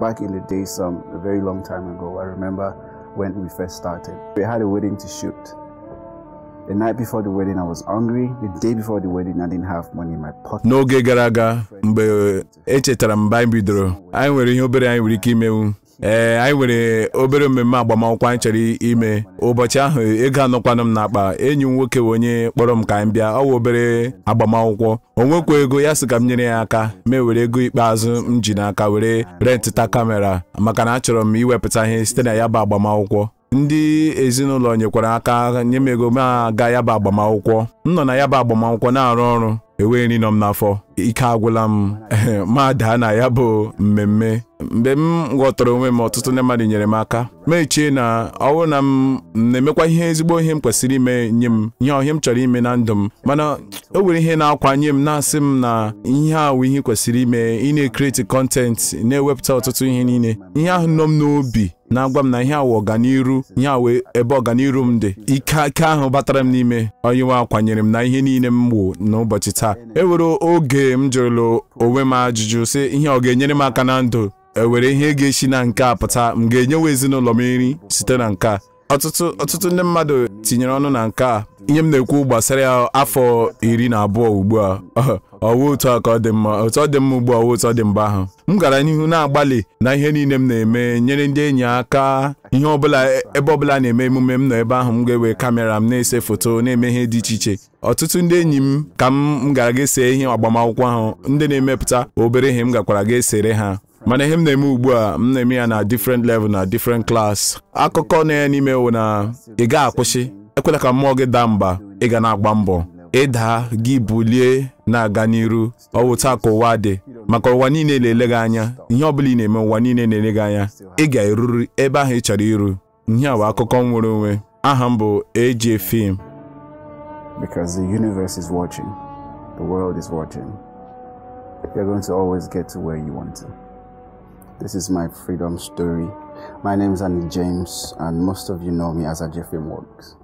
back in the days, some a very long time ago, I remember when we first started. We had a wedding to shoot. The night before the wedding, I was hungry. The day before the wedding, I didn't have money in my pocket. n'oge gara aga mgbe echetara m mgbe anyị bidoro anyị nwere ihe obere anyị nwere ike imenwu ee anyị nwere obere mmemme agbamakwụkwọ anyị chọrọ ime ụbọchị ahụ ego anọkwanụ m n'akpa enyi m nwoke wee onye kpọrọ m ka anyị bịa ọ wụ obere agbamakwụkwọ o nwekwa ego ya sị ka m nyere ya aka mee were ego ikpeazụ m ji n'aka were rentịta kamera maka na achọrọ m iwepụta ihe site na ya bụ agbamakwụkwọ ndị ezinụlọ nyekwara aka nye m ego m aga ya bụ agbamakwụkwọ m nọ na ya bụ agbamakwụkwọ na-arụ ọrụ enweghị nri nọ m n'afọ ike agwụla m ma daa na ya bụ mmemme mgbe m ghọtara onwe m ọtụtụ ndị mmadụ nyere m aka ma echie na ọ bụrụ na m na-emekwa ihe ezigbo ihe m kwesịrị ime nye m ihe ọhịa m chọrọ ime na ndụ m mana o nwere ihe na-akwanye m na-asị m na ihe a wụ ihe kwesịrị ime ị na-ekreti kọntent na-ewepụta ọtụtụ ihe niile ihe ahụ nọ m n'obi na-agwa m na ihe awụ ọganiru ihe awụ ebe ọganiru m dị ike ike ahụ batara m n'ime onye nwe akwanyere m na ihe niile m wụ n'ụbọchị taa e were oge m jụrụla onwe m ajụjụ sị ihe ọ ga-enyere m aka na ndụ ewere ihe ga-esi na nke a pụta m ga-enyewa ezinụlọ m nri site na nke a ọtụtụ ọtụtụ ndị mmadụ tinyere ọnụ na nke a ihe m na-ekwu gbasara ya afọ iri na abụọ ugbu a ọwụ otu a ka ọ dị mma otu ọ dị mma ugbu a ọwụ otu ọ dị mgbe ahụ m gara n'ihu na-agbalị na ihe niile m na-eme nyere ndị enyi aka ihe ọbụla ebe ọbụla na-eme emume m nọ ebe ahụ m ga-ewe kamera m na-ese foto na-eme ihe dị iche iche ọtụtụ ndị enyi m ka m gara ga esee ihe agbamakwụkwọ ahụ ndị na-emepụta obere ihe m gakwara ga esere ha mana ihe m na-eme ugbu a m na-eme ya na different level na different class akụkọ na ya n'ime wụ na ị ga akwụsị ekwela ka mmụọ gị daa mba ị ga na-agba mbọ ịda gị bulie na-aga n'iru ọwụ taa ka ụwa dị maka ụwa niile na-ele gị anya ihe ọbụla ị na-eme ụwa niile na-ele gị anya ị ga-eruru ebe ahụ ị chọrọ iru ihe a bụ akụkọ nwere onwe aha m bụ AJ Film Because the universe is watching, the world is watching. You're going to always get to where you want to. This is my freedom story. My name is Annie James, and most of you know me as Ajay Film Works.